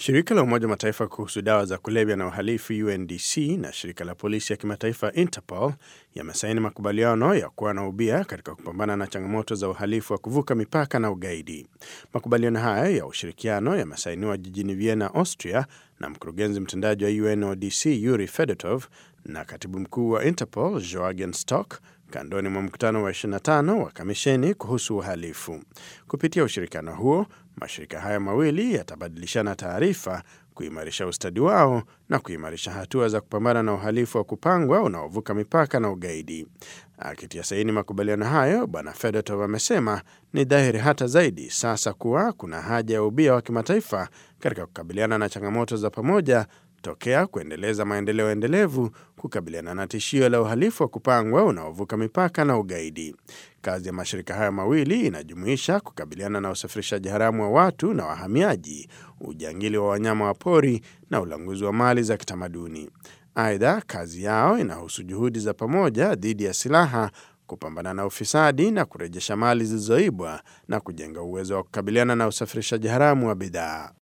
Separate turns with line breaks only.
Shirika la Umoja Mataifa kuhusu dawa za kulevya na uhalifu UNDC na shirika la polisi ya kimataifa Interpol yamesaini makubaliano ya kuwa na ubia katika kupambana na changamoto za uhalifu wa kuvuka mipaka na ugaidi. Makubaliano haya ya ushirikiano yamesainiwa jijini Vienna, Austria, na mkurugenzi mtendaji wa UNODC Yuri Fedotov na katibu mkuu wa Interpol Joagen Stock kandoni mwa mkutano wa 25 wa kamisheni kuhusu uhalifu. Kupitia ushirikiano huo, mashirika haya mawili yatabadilishana taarifa, kuimarisha ustadi wao na kuimarisha hatua za kupambana na uhalifu wa kupangwa unaovuka mipaka na ugaidi. Akitia saini makubaliano hayo, Bwana Fedotov amesema ni dhahiri hata zaidi sasa kuwa kuna haja ya ubia wa kimataifa katika kukabiliana na changamoto za pamoja tokea kuendeleza maendeleo endelevu kukabiliana na tishio la uhalifu wa kupangwa unaovuka mipaka na ugaidi. Kazi ya mashirika haya mawili inajumuisha kukabiliana na usafirishaji haramu wa watu na wahamiaji, ujangili wa wanyama wa pori na ulanguzi wa mali za kitamaduni. Aidha, kazi yao inahusu juhudi za pamoja dhidi ya silaha, kupambana na ufisadi na kurejesha mali zilizoibwa na kujenga uwezo wa kukabiliana na usafirishaji haramu wa bidhaa.